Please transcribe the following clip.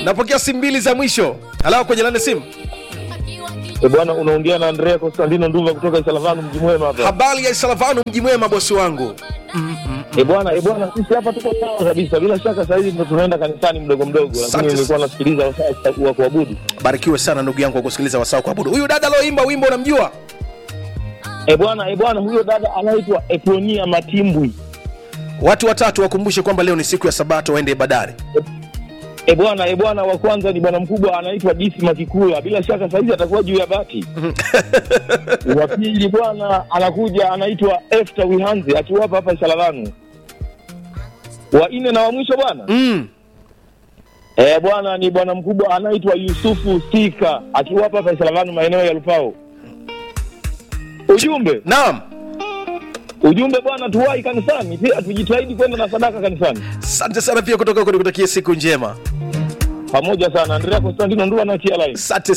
napokea simu mbili za mwisho halafu kwenye lane simu E bwana, unaongea na Andrea Constantino Nduva kutoka Isalavanu mji mwema hapa. habari ya isalavanu mji mwema bosi wangu E bwana, e bwana, sisi hapa tuko sawa kabisa. Bila shaka sasa hivi ndo tunaenda kanisani mdogo mdogo, Asante. lakini nilikuwa nasikiliza wasaa wa kuabudu. barikiwe sana ndugu yangu kwa kusikiliza wasaa kuabudu huyu dada aloimba wimbo unamjua E bwana, e bwana, huyo dada anaitwa Eponia Matimbwi. watu watatu wakumbushe kwamba leo ni siku ya sabato waende ibadari E bwana, e bwana, wa kwanza ni bwana mkubwa anaitwa Disi Makikula, bila shaka saizi atakuwa juu ya bati. wa pili bwana anakuja anaitwa Efta Wihanzi akiwa hapa hapa Isalavanu. Wa nne na wa mwisho bwana mm. Eh, bwana ni bwana mkubwa anaitwa Yusufu Sika akiwa hapa hapa Isalavanu maeneo ya Lupao. Ujumbe naam ujumbe bwana, tuwahi kanisani pia, tujitahidi kwenda na sadaka kanisani asante sana pia kutoka huko nikutakie siku njema pamoja sana. Andrea Constantino Ndua na Tia Line. asante